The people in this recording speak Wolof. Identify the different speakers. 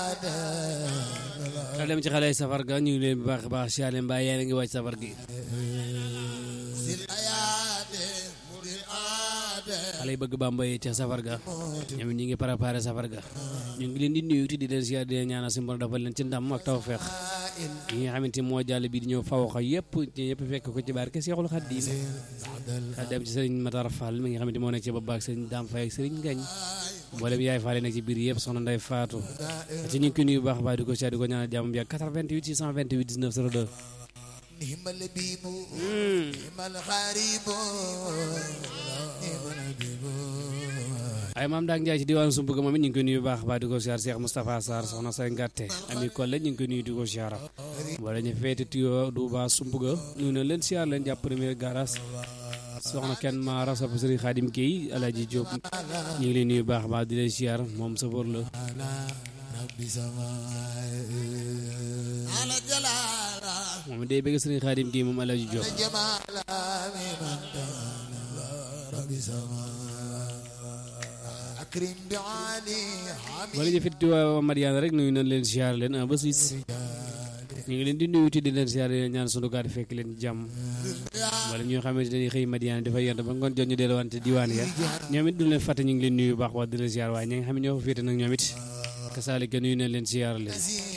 Speaker 1: xel dem ci xale yi safar ga ñu ngi leen bu baax a baax siyaare mbaa yéen a ngi wàcc safar gi xale yi bëgg Bamba yi ca safar ga ñoom ñu ngi préparé safar ga ñu ngi leen di nuyu di leen siyaare di leen ñaanal si mbor dafa leen ci ndam ak tawfeex yi nga xamante moo jàll bi di ñëw fawaxa yëpp ñëpp fekk ko ci barke Seexul Xadiim xel dem ci sëriñ Matar Fall mi nga xamante moo nekk ci bopp ak sëriñ Dame Faye ak sëriñ Ngañ mboolem yaay Fall nekk ci biir yëpp soxna Ndey Faatu ci ñu ngi koy nuyu bu baax a baax di ko siyaare di ko ñaanal jàmm bi ak 88 628 19 02
Speaker 2: نعم اللبيب نعم الغريب نعم اللبيب
Speaker 1: ay maam daak Njaay ci diwaanu Sumbuga moom it ñu ngi koy nuyu bu baax a baax di ko siyaar Cheikh Moustapha Sarr soxna say ngàtte ami Kolle ñu ngi koy nuyu di ko siyaara wala ñu feete tiyo du ba Sumbuga nuyu na leen siyaar leen jàpp premier garage soxna kenn maara sopp sëriñ Xaadim Guèye Alaaji Diop ñu ngi leen nuyu bu baax a baax di leen siyaar moom safoor la
Speaker 2: على رب سماء على جلال
Speaker 1: moom day bëgg sëriñ Xaadim Guèye moom Alaaji Diop
Speaker 2: جمال من تعالى رب سماء أكرم بعلي حميد
Speaker 1: wala ñu feete tiyo Mariana rek nuyu nañ leen siyaar leen un ba six ñu ngi leen di nuyu ti di leen siyaar di leen ñaan sunu gaar fekk leen jàmm wala ñoo xamante dañuy xëy Madiana dafa yent ba ngoon jot ñu delluwante diwaan ya ñoom it du leen fàtte ñu ngi leen nuyu baax wax di leen siyaar waaye ñi nga xam ne ñoo fa féete nag ñoom it kasaalika nuyu nañ leen siyaar leen